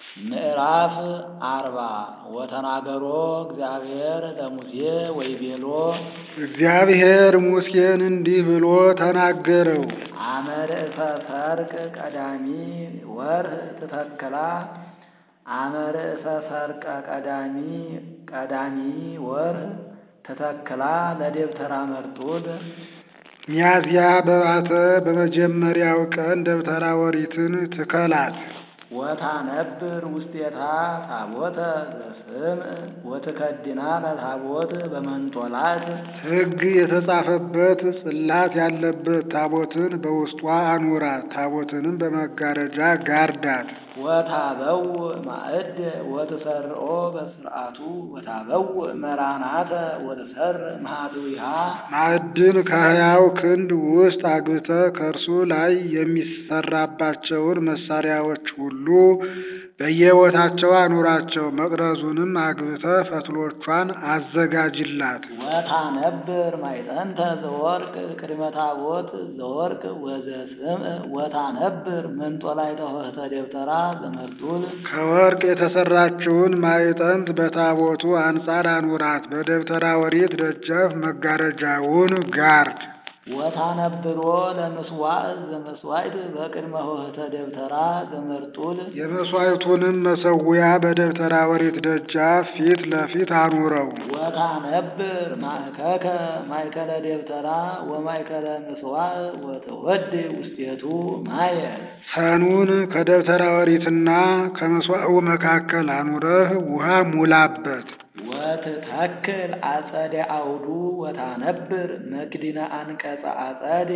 ምዕራፍ አርባ ወተናገሮ እግዚአብሔር ለሙሴ ወይቤሎ እግዚአብሔር ሙሴን እንዲህ ብሎ ተናገረው። አመ ርእሰ ሰርቅ ቀዳሚ ወርህ ትተክላ አመ ርእሰ ሰርቀ ቀዳሚ ቀዳሚ ወርህ ትተክላ ለደብተራ መርጡል ሚያዝያ በባተ በመጀመሪያው ቀን ደብተራ ኦሪትን ትከላት። ወታነብር ውስቴታ ታቦተ ዘስም ወትከድና ለታቦት በመንጦላት ሕግ የተጻፈበት ጽላት ያለበት ታቦትን በውስጧ አኑራት። ታቦትንም በመጋረጃ ጋርዳት። ወታበው ማዕድ ወትሰርኦ በስርዓቱ ወታበው መራናተ ወትሰር ማህትዊሃ ማዕድን ከሕያው ክንድ ውስጥ አግብተህ ከእርሱ ላይ የሚሰራባቸውን መሳሪያዎች ሁሉ በየቦታቸው አኑራቸው። መቅረዙንም አግብተህ ፈትሎቿን አዘጋጅላት። ወታነብር ማይጠንተ ዘወርቅ ቅድመ ታቦት ዘወርቅ ወዘስም ወታነብር መንጦላዕተ ኆኅተ ደብተራ ዘመርጡል ከወርቅ የተሰራችውን ማዕጠንት በታቦቱ አንጻር አኑራት። በደብተራ ኦሪት ደጃፍ መጋረጃውን ጋርድ። ወታነብሮ ለምስዋዕ ዘመስዋዕት በቅድመ ኆኅተ ደብተራ ዘመርጡል የመሥዋዕቱንም መሠዊያ በደብተራ ኦሪት ደጃፍ ፊት ለፊት አኑረው። ወታነብር ማእከከ ማእከለ ደብተራ ወማእከለ ምስዋዕ ወትወድ ውስቴቱ ማየ ሰኑን ከደብተራ ኦሪትና ከመሥዋዕቱ መካከል አኑረህ ውሃ ሙላበት። ወትተክል አጸደ አውዱ ወታነብር መክድነ አንቀጸ አጸድ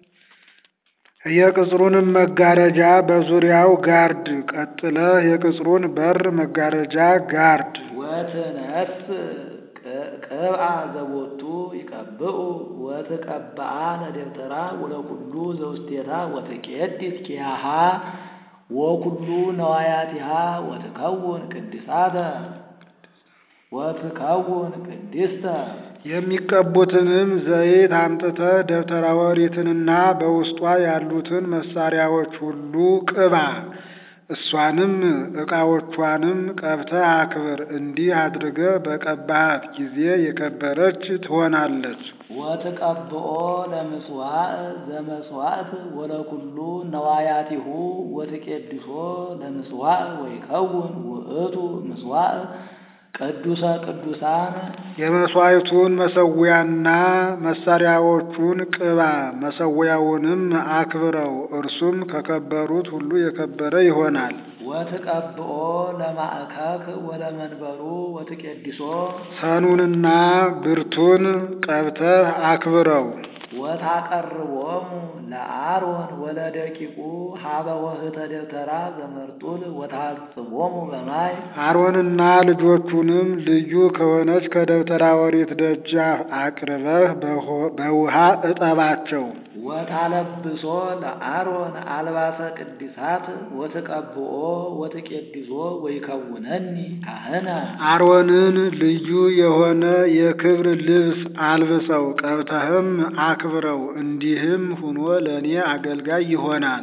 የቅጽሩንም መጋረጃ በዙሪያው ጋርድ። ቀጥለህ የቅጽሩን በር መጋረጃ ጋርድ። ወትነስ ቅብአ ዘቦቱ ይቀብኡ ወትቀብአ ለደብተራ ወለኩሉ ዘውስቴታ ወትቄድስ ኪያሃ ወኩሉ ነዋያቲሃ ወትከውን ቅድሳተ ወትከውን ቅድስተ የሚቀቡትንም ዘይት አምጥተህ ደብተራ ኦሪትንና በውስጧ ያሉትን መሳሪያዎች ሁሉ ቅባ። እሷንም ዕቃዎቿንም ቀብተህ አክብር። እንዲህ አድርገህ በቀባሃት ጊዜ የከበረች ትሆናለች። ወትቀብኦ ለምስዋዕ ዘመስዋዕት ወለኩሉ ነዋያቲሁ ወትቄድሶ ለምስዋዕ ወይከውን ውእቱ ምስዋዕ ቅዱሰ ቅዱሳን የመሥዋዕቱን መሠዊያና መሳሪያዎቹን ቅባ፣ መሠዊያውንም አክብረው። እርሱም ከከበሩት ሁሉ የከበረ ይሆናል። ወትቀብኦ ለማእከክ ወለመንበሩ ወትቄድሶ ሰኑንና ብርቱን ቀብተህ አክብረው። ወታቀርቦሙ ለአሮን ወለደቂቁ ሀበ ኆኅተ ደብተራ ዘመርጡል ወታጽቦሙ በማይ አሮንና ልጆቹንም ልዩ ከሆነች ከደብተራ ኦሪት ደጃፍ አቅርበህ በውሃ እጠባቸው። ወታለብሶ ለአሮን አልባሰ ቅድሳት ወትቀብኦ ወትቄድሶ ወይከውነኒ ካህነ አሮንን ልዩ የሆነ የክብር ልብስ አልብሰው ቀብተህም አክብረው። እንዲህም ሁኖ ለእኔ አገልጋይ ይሆናል።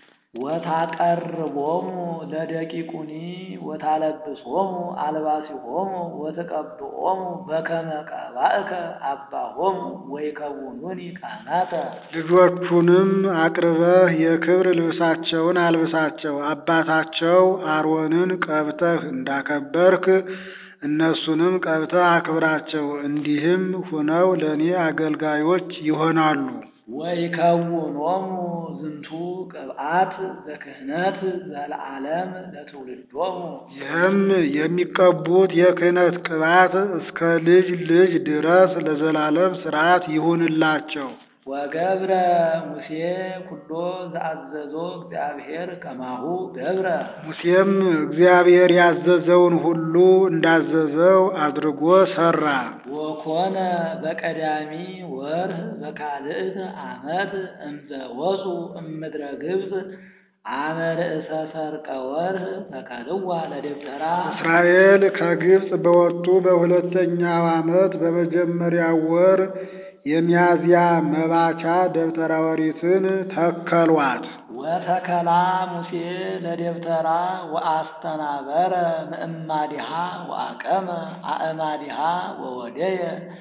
ወታቀርቦሙ ለደቂቁኒ ወታለብሶሙ አልባሲሆሙ ወትቀብኦሙ በከመ ቀባእከ አባሆሙ ወይከውኑኒ ካህናተ ልጆቹንም አቅርበህ የክብር ልብሳቸውን አልብሳቸው። አባታቸው አሮንን ቀብተህ እንዳከበርክ እነሱንም ቀብተህ አክብራቸው። እንዲህም ሁነው ለእኔ አገልጋዮች ይሆናሉ። ወይከውኖሙ ዝንቱ ቅብአት ዘክህነት ዘለዓለም ለትውልዶሙ ይህም የሚቀቡት የክህነት ቅባት እስከ ልጅ ልጅ ድረስ ለዘላለም ሥርዓት ይሁንላቸው። ወገብረ ሙሴ ኩሎ ዘአዘዞ እግዚአብሔር ከማሁ ገብረ ሙሴም እግዚአብሔር ያዘዘውን ሁሉ እንዳዘዘው አድርጎ ሠራ። ወኮነ በቀዳሚ ወርህ በካልእት ዓመት እምዘ ወፁ እምድረ ግብፅ አመ ርእሰ ሰርቀ ወርህ ተከልዋ ለደብተራ እስራኤል ከግብፅ በወጡ በሁለተኛው ዓመት በመጀመሪያው ወር የሚያዝያ መባቻ ደብተራ ኦሪትን ተከሏት። ወተከላ ሙሴ ለደብተራ ወአስተናበረ ምእማዲሃ ወአቀመ አእማዲሃ ወወደየ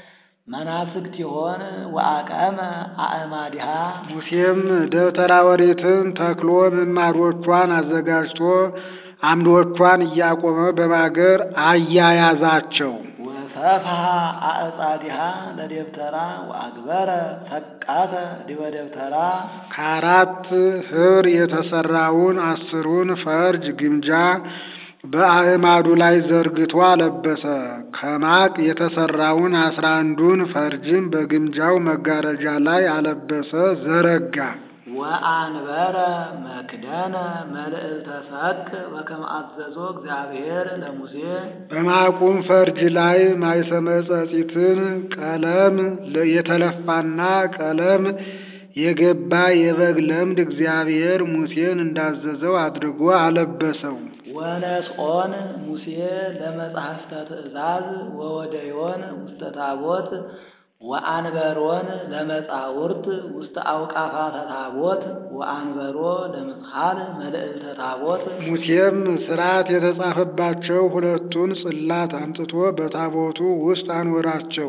መናፍቅቲሆን ወአቀመ አእማዲሃ ሙሴም ደብተራ ኦሪትን ተክሎ ምማዶቿን አዘጋጅቶ አምዶቿን እያቆመ በማገር አያያዛቸው። ወሰፍሐ አዕጻዲሃ ለደብተራ ወአግበረ ሰቃተ ዲበ ደብተራ ከአራት ኅብር የተሰራውን አስሩን ፈርጅ ግምጃ በአዕማዱ ላይ ዘርግቶ አለበሰ። ከማቅ የተሰራውን አስራ አንዱን ፈርጅም በግምጃው መጋረጃ ላይ አለበሰ፣ ዘረጋ። ወአንበረ መክደነ መልዕልተ ሰቅ በከመ አዘዞ እግዚአብሔር ለሙሴ በማቁም ፈርጅ ላይ ማይሰመ ጸጺትን ቀለም የተለፋና ቀለም የገባ የበግ ለምድ እግዚአብሔር ሙሴን እንዳዘዘው አድርጎ አለበሰው። ወነስኦን ሙሴ ለመጽሐፍተ ትእዛዝ ወወደዮን ውስተ ታቦት ወአንበሮን ለመጻውርት ውስተ አውቃፋተ ታቦት ወአንበሮ ለምጽሐል መልዕልተ ታቦት ሙሴም ሥርዓት የተጻፈባቸው ሁለቱን ጽላት አምጥቶ በታቦቱ ውስጥ አኖራቸው።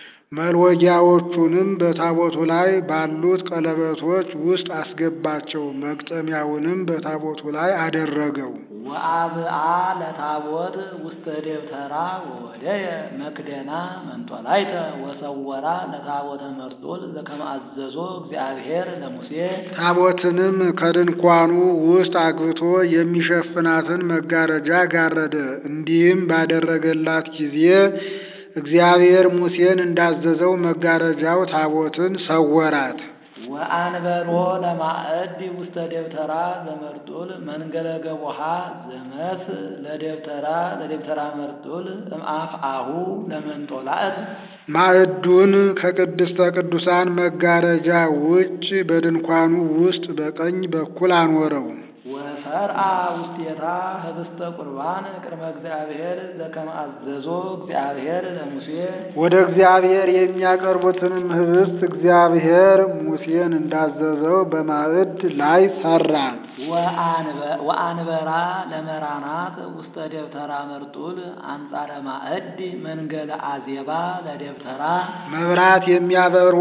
መልወጊያዎቹንም በታቦቱ ላይ ባሉት ቀለበቶች ውስጥ አስገባቸው። መግጠሚያውንም በታቦቱ ላይ አደረገው። ወአብአ ለታቦት ውስተ ደብተራ ወወደየ መክደና መንጦላይተ ወሰወራ ለታቦተ መርጡል ዘከመ አዘዞ እግዚአብሔር ለሙሴ ታቦትንም ከድንኳኑ ውስጥ አግብቶ የሚሸፍናትን መጋረጃ ጋረደ። እንዲህም ባደረገላት ጊዜ እግዚአብሔር ሙሴን እንዳዘዘው መጋረጃው ታቦትን ሰወራት። ወአንበሮ ለማዕድ ውስተ ደብተራ ዘመርጡል መንገለ ገቦሃ ዘመስ ለደብተራ ለደብተራ መርጡል እምአፍ አሁ ለመንጦላእት ማዕዱን ከቅድስተ ቅዱሳን መጋረጃ ውጭ በድንኳኑ ውስጥ በቀኝ በኩል አኖረው። ወሰርአ ውስቴታ ህብስተ ቁርባን ቅድመ እግዚአብሔር ዘከመ አዘዞ እግዚአብሔር ለሙሴ ወደ እግዚአብሔር የሚያቀርቡትንም ህብስት እግዚአብሔር ሙሴን እንዳዘዘው በማዕድ ላይ ሰራ። ወአንበራ ለመራናት ውስተ ደብተራ መርጡል አንጻረ ማዕድ መንገለ አዜባ ለደብተራ መብራት የሚያበሩ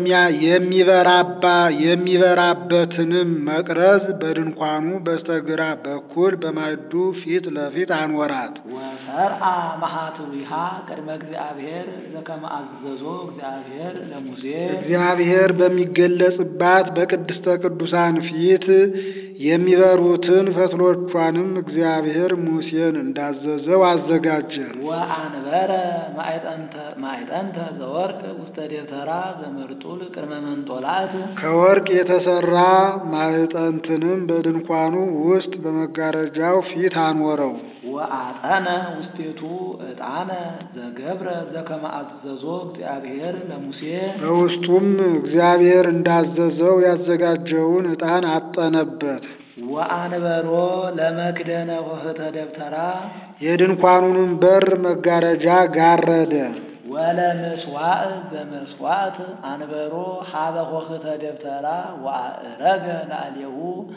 የሚበራባ የሚበራበትንም መቅረዝ በድንኳኑ በስተግራ በኩል በማዕዱ ፊት ለፊት አንወራት። ወሰርአ መሃትዊሃ ቅድመ እግዚአብሔር ዘከመ አዘዞ እግዚአብሔር ለሙሴ እግዚአብሔር በሚገለጽባት በቅድስተ ቅዱሳን ፊት የሚበሩትን ፈትሎቿንም እግዚአብሔር ሙሴን እንዳዘዘው አዘጋጀ። ወአንበረ ማዕጠንተ ዘወርቅ ውስተ ደብተራ ዘመርጡል ቅድመ መንጦላእት ከወርቅ የተሰራ ማዕጠንትንም በድንኳኑ ውስጥ በመጋረጃው ፊት አኖረው። ወአጠነ ውስቴቱ ዕጣነ ዘገብረ ዘከመ አዘዞ እግዚአብሔር ለሙሴ በውስጡም እግዚአብሔር እንዳዘዘው ያዘጋጀውን ዕጣን አጠነበት። ወአንበሮ ለመክደነ ሆህተ ደብተራ የድንኳኑንም በር መጋረጃ ጋረደ። ወለምስዋዕ ዘመስዋዕት አንበሮ ሀበ ሆህተ ደብተራ ወአእረገ ላዕሌሁ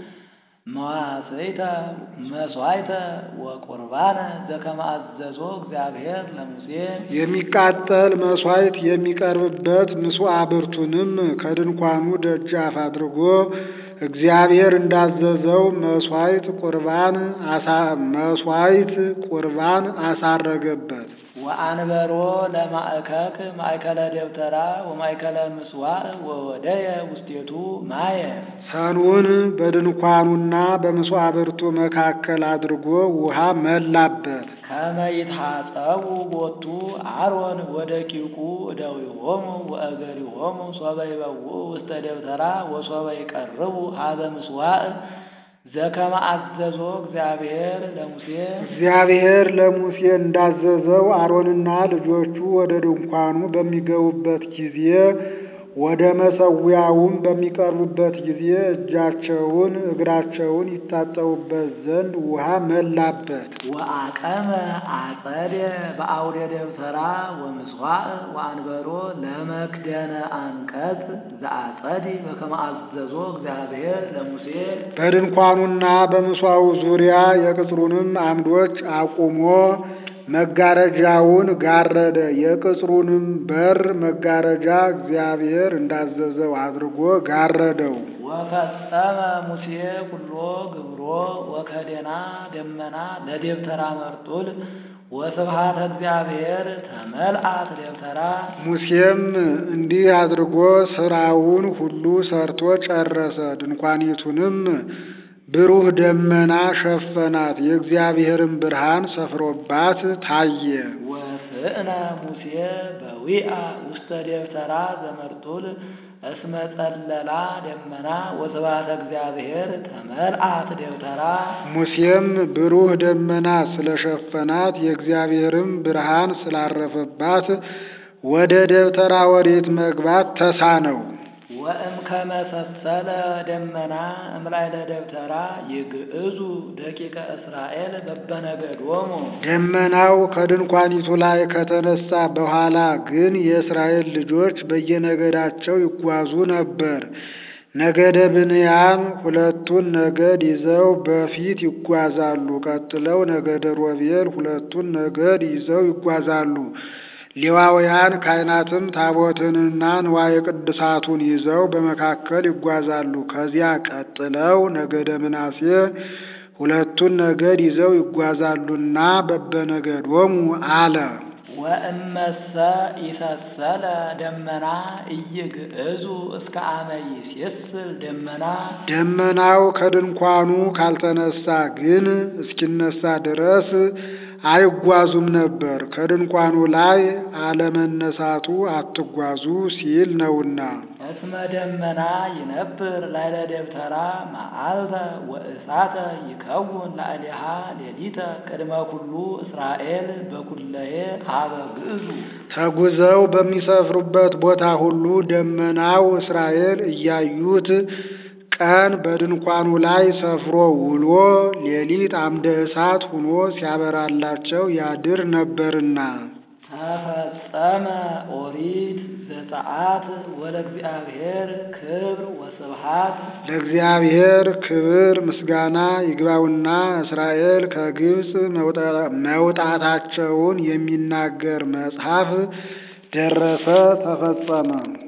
መዋሥይተ መስዋዕተ ወቁርባነ ዘከመ አዘዞ እግዚአብሔር ለሙሴ የሚቃጠል መሥዋዕት የሚቀርብበት ምስዋዕ ብርቱንም ከድንኳኑ ደጃፍ አድርጎ እግዚአብሔር እንዳዘዘው መሥዋዕት ቁርባን አሳ መሥዋዕት ቁርባን አሳረገበት። ወአንበሮ ለማእከክ ማእከለ ደብተራ ወማእከለ ምስዋዕ ወወደየ ውስቴቱ ማየ ሰኑን በድንኳኑና በምስዋዕ ብርቱ መካከል አድርጎ ውሃ መላበት። ከመ ይትሐጸቡ ቦቱ አሮን ወደቂቁ እደዊሆሙ ወእገሪሆሙ ሶበ ይበውኡ ውስተ ደብተራ ወሶበ ይቀርቡ ሀበ ምስዋዕ ዘከመ አዘዞ እግዚአብሔር ለሙሴ እግዚአብሔር ለሙሴ እንዳዘዘው አሮንና ልጆቹ ወደ ድንኳኑ በሚገቡበት ጊዜ ወደ መሰዊያውም በሚቀርቡበት ጊዜ እጃቸውን እግራቸውን ይታጠቡበት ዘንድ ውሃ መላበት። ወአቀመ አጸደ በአውደ ደብተራ ወምስዋዕ ወአንበሮ ለመክደነ አንቀጽ ዘአጸድ በከመ አዘዞ እግዚአብሔር ለሙሴ በድንኳኑና በምስዋው ዙሪያ የቅጽሩንም አምዶች አቁሞ መጋረጃውን ጋረደ። የቅጽሩንም በር መጋረጃ እግዚአብሔር እንዳዘዘው አድርጎ ጋረደው። ወፈጸመ ሙሴ ኩሎ ግብሮ ወከደና ደመና ለደብተራ መርጡል ወስብሃተ እግዚአብሔር ተመልአት ደብተራ ሙሴም እንዲህ አድርጎ ስራውን ሁሉ ሰርቶ ጨረሰ። ድንኳኒቱንም ብሩህ ደመና ሸፈናት፣ የእግዚአብሔርን ብርሃን ሰፍሮባት ታየ። ወስእነ ሙሴ በዊአ ውስተ ደብተራ ዘመርጡል እስመ ጸለላ ደመና ወስብሃተ እግዚአብሔር ተመልአት ደብተራ ሙሴም ብሩህ ደመና ስለሸፈናት የእግዚአብሔርም ብርሃን ስላረፈባት ወደ ደብተራ ወሬት መግባት ተሳነው። ወእምከመ ሰሰለ ደመና እምላዕለ ደብተራ ይግዕዙ ደቂቀ እስራኤል በበነገዶሙ ደመናው ከድንኳኒቱ ላይ ከተነሳ በኋላ ግን የእስራኤል ልጆች በየነገዳቸው ይጓዙ ነበር። ነገደ ብንያም ሁለቱን ነገድ ይዘው በፊት ይጓዛሉ። ቀጥለው ነገደ ሮቤል ሁለቱን ነገድ ይዘው ይጓዛሉ። ሌዋውያን ካህናትም ታቦትንና ንዋየ ቅድሳቱን ይዘው በመካከል ይጓዛሉ። ከዚያ ቀጥለው ነገደ ምናሴ ሁለቱን ነገድ ይዘው ይጓዛሉና በበነገዶሙ አለ። ወእመሰ ይሰሰለ ደመና ኢይግዕዙ እስከ አመ ይሴስል ደመና ደመናው ከድንኳኑ ካልተነሳ ግን እስኪነሳ ድረስ አይጓዙም ነበር። ከድንኳኑ ላይ አለመነሳቱ አትጓዙ ሲል ነውና። እስመ ደመና ይነብር ላዕለ ደብተራ መዓልተ ወእሳተ ይከውን ላዕሌሃ ሌሊተ ቅድመ ኩሉ እስራኤል በኩለሄ ሀበ ግዕዙ ተጉዘው በሚሰፍሩበት ቦታ ሁሉ ደመናው እስራኤል እያዩት ቀን በድንኳኑ ላይ ሰፍሮ ውሎ ሌሊት አምደ እሳት ሆኖ ሲያበራላቸው ያድር ነበርና። ተፈጸመ ኦሪት ዘፀአት ወለእግዚአብሔር ክብር ወስብሃት ለእግዚአብሔር ክብር ምስጋና ይግባውና እስራኤል ከግብፅ መውጣታቸውን የሚናገር መጽሐፍ ደረሰ፣ ተፈጸመ።